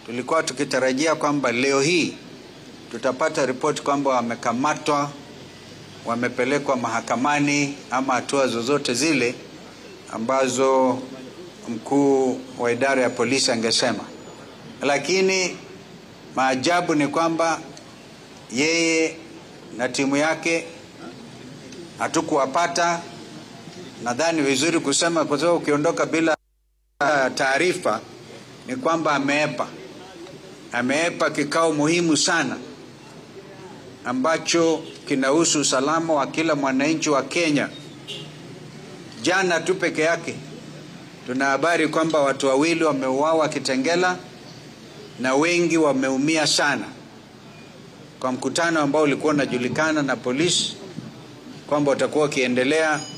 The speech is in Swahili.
tulikuwa tukitarajia kwamba leo hii tutapata ripoti kwamba wamekamatwa, wamepelekwa mahakamani ama hatua zozote zile ambazo mkuu wa idara ya polisi angesema, lakini maajabu ni kwamba yeye na timu yake hatukuwapata. Nadhani vizuri kusema, kwa sababu ukiondoka bila taarifa ni kwamba ameepa, ameepa kikao muhimu sana ambacho kinahusu usalama wa kila mwananchi wa Kenya. Jana tu peke yake tuna habari kwamba watu wawili wameuawa Kitengela na wengi wameumia sana, kwa mkutano ambao ulikuwa unajulikana na polisi kwamba utakuwa ukiendelea